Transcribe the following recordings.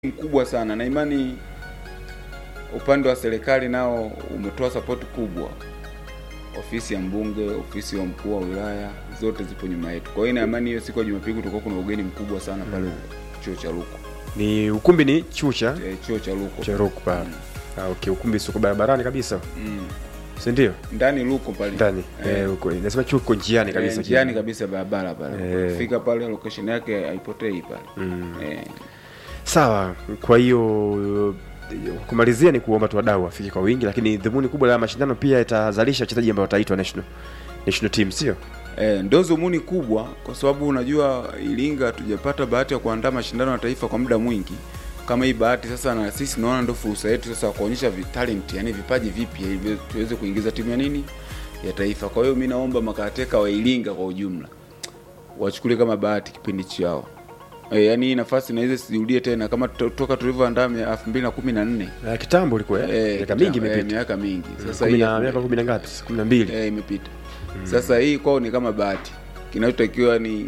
mkubwa sana na imani upande wa serikali nao umetoa sapoti kubwa. Ofisi ya mbunge, ofisi ya mkuu wa wilaya zote zipo nyuma yetu. Kwa hiyo ina imani hiyo siku ya Jumapili kutakuwa kuna ugeni mkubwa sana pale chuo cha Ruku. Ni ukumbi ni chuo cha Eh, chuo cha Ruku. cha Ruku pale. Ah, okay, ukumbi sio barabarani kabisa. Mm. Si ndio? Ndani Ruku pale. Ndani. Eh, Eh, uko. Nasema chuo kiko njiani kabisa. eh, njiani kabisa barabara pale. Eh. Fika pale location yake haipotei pale. Mm. Eh, Sawa. Kwa hiyo kumalizia ni kuomba tu wadau wafike kwa wingi, lakini dhumuni kubwa la mashindano pia itazalisha wachezaji ambao wataitwa national national team, sio? Eh, ndo dhumuni kubwa kwa sababu unajua Iringa hatujapata bahati ya kuandaa mashindano ya taifa kwa muda mwingi kama hii bahati sasa, na sisi naona ndo fursa yetu sasa ya kuonyesha vitalent, yani vipaji vipya ili tuweze kuingiza timu ya nini ya taifa. Kwa hiyo mi naomba makateka wa Iringa kwa ujumla wachukulie kama bahati kipindi chao. E, yani hii nafasi naweza sirudie tena kama to- toka tulivyoandaa elfu mbili na kumi na nne Eh, kitambo ilikuwa eh, miaka mingi eh, imepita. miaka mingi sasa Kumi hii na miaka kumi na ngapi? kumi na mbili. eh, imepita sasa hii kwao ni kama bahati kinachotakiwa ni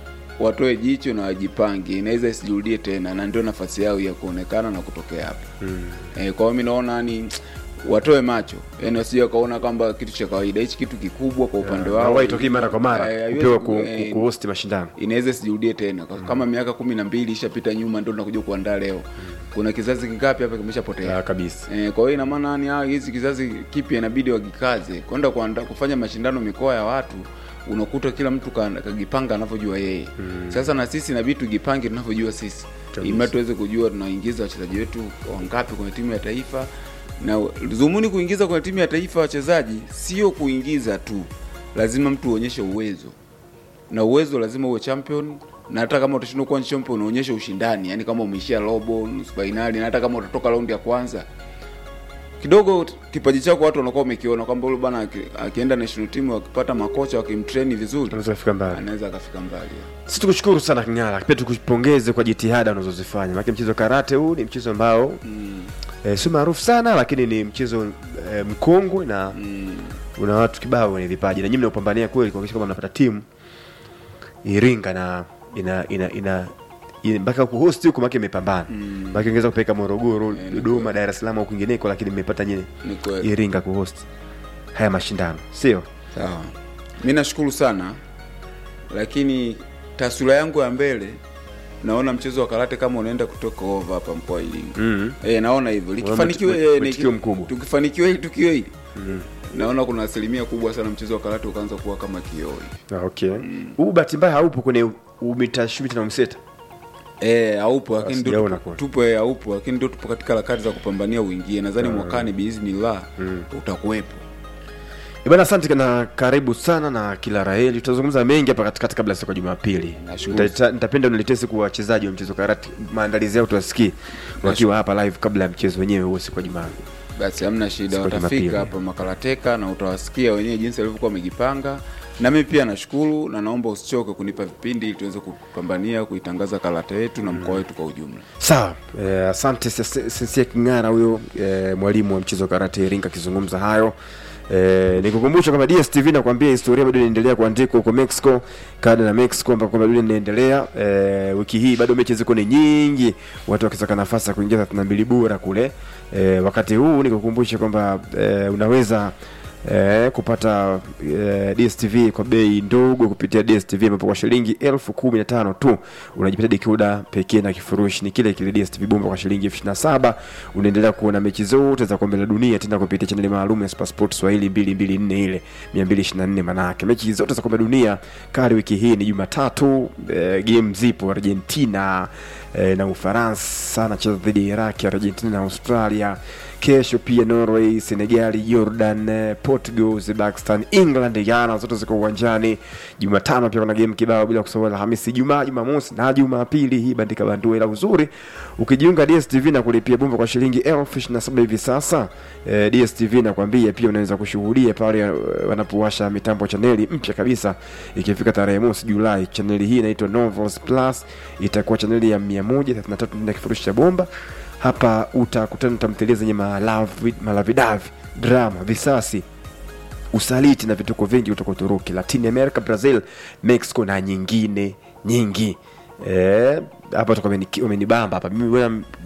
watoe jicho na wajipange inaweza isijirudie tena na ndio nafasi yao ya kuonekana na kutokea hapa Mm. eh, kwa hiyo mi naona ni watoe macho yani wasije wakaona kwamba kitu cha kawaida hichi kitu kikubwa kwa upande wao Hawahi tokei mara kwa mara Eh, haiwezi kupewa ku- ku, eh, ku, kuhost mashindano. inaweza isijirudie tena Kwa- kama miaka kumi na mbili ishapita nyuma ndio tunakuja kuandaa leo kuna kizazi kingapi hapa kimeshapotea Ah, kabisa. Eh, kwa hiyo ina maana yani ah, hizi kizazi kipya inabidi wajikaze kwenda kuanda kufanya mashindano mikoa ya watu, unakuta kila mtu ka- kajipanga anavyojua yeye. Sasa na sisi inabidi tujipange tunavyojua sisi, Kabisa. ili tuweze kujua tunaingiza wachezaji wetu wangapi kwenye timu ya taifa, na dhumuni kuingiza kwenye timu ya taifa wachezaji sio kuingiza tu, lazima mtu uonyeshe uwezo na uwezo lazima uwe champion na hata kama utashindwa kuwa champion uonyeshe ushindani, yani kama umeishia robo, nusu fainali, na hata kama utatoka raundi ya kwanza kidogo kipaji chako watu wanakuwa wamekiona kwamba yule bwana aki- akienda national team wakipata makocha wakimtrain vizuri Tunaweza kufika mbali. anaweza akafika mbali. Sisi tukushukuru sana King'ara, pia tukupongeze kwa jitihada unazozifanya. Maana mchezo wa karate huu ni mchezo ambao Mm, eh, si maarufu sana, lakini ni mchezo eh, mkongwe na mm, una watu kibao wenye vipaji, na nyinyi mnaupambania kweli kuhakikisha kwamba mnapata timu Iringa na ina ina ina ina- mpaka kuhost huko make imepambana Mm. mpaka ingeweza kupeleka Morogoro, Eh, ni Dodoma, Dar es Salaam au kwingineko, lakini mmepata nyinyi ni kweli. Iringa kuhost haya mashindano, sio? Sawa, mi nashukuru sana, lakini taswira yangu ya mbele naona mchezo wa karate kama unaenda kutoka over hapa mkoa wa Iringa. mm. Eh, naona hivyo likifanikiwa, mwit- eh, ni- mwitikio mkubwa. tukifanikiwa hili tukio hili Mm. naona kuna asilimia kubwa sana mchezo wa karate ukaanza kuwa kama kioo hivi. Ah, okay. Huu bahati mbaya haupo kwenye umitashumita na umseta. Eh, haupo lakini ndio sijaona tupo, kule. tupo eh, haupo lakini ndio tupo katika harakati za kupambania uingie. Nadhani mwakani biiznillah utakuwepo. Eh, Bwana asante na karibu sana na kila raheli. Tutazungumza mengi hapa katikati kabla ya siku ya Jumapili. Nashukuru. Nita- Nitapenda uniletee siku wachezaji wa mchezo karate, maandalizi yao tuwasikie wakiwa hapa live kabla ya mchezo wenyewe huo siku ya Jumaa. Basi hamna shida, Siku ya Jumapili. watafika hapa makarateka na utawasikia wenyewe jinsi walivyokuwa wamejipanga. Na mimi pia nashukuru na naomba usichoke kunipa vipindi ili tuweze kupambania kuitangaza karate yetu na mkoa wetu kwa ujumla. Sawa, eh, asante Sensia King'ara huyo eh, mwalimu wa mchezo wa karate Iringa akizungumza hayo. Eh, nikukumbusha kwamba DSTV nakwambia historia bado inaendelea kuandikwa huko Mexico, kada na Mexico ambako bado inaendelea. Eh, wiki hii bado mechi ziko ni nyingi, watu wakisaka nafasi ya kuingia 32 bora kule. Eh, wakati huu nikukumbusha kwamba eh, unaweza eh, kupata eh, DSTV kwa bei ndogo kupitia DSTV ambapo kwa shilingi elfu kumi na tano tu unajipata dekoda pekee na kifurushi ni kile kile DSTV bomba kwa shilingi elfu ishirini na saba unaendelea kuona mechi zote za kombe la dunia tena kupitia chaneli maalum ya Supersport Swahili 224 ile 224 manake mechi zote za kombe la dunia kali wiki hii ni Jumatatu eh, game zipo Argentina eh, na Ufaransa anacheza dhidi ya Iraq, Argentina na Australia. Kesho pia Norway, Senegali, Jordan, eh, Portugal, Uzbekistan, England, Ghana zote ziko uwanjani. Jumatano pia kuna game kibao bila kusahau Alhamisi, Jumaa, Jumamosi na Jumapili. Hii bandika bandua, ila uzuri ukijiunga DStv na kulipia bomba kwa shilingi elfu ishirini na saba hivi sasa eh, DStv nakwambia pia unaweza kushuhudia pale eh, wanapowasha mitambo chaneli mpya kabisa ikifika tarehe mosi Julai. Chaneli hii inaitwa Novels Plus, itakuwa chaneli ya 133 na kifurushi cha bomba hapa utakutana na tamthilia zenye malavi- malavidavi drama visasi usaliti na vituko vingi kutoka Uturuki, Latin America, Brazil, Mexico na nyingine nyingi. Eh, hapa toka wameni- wamenibamba hapa mimi bwana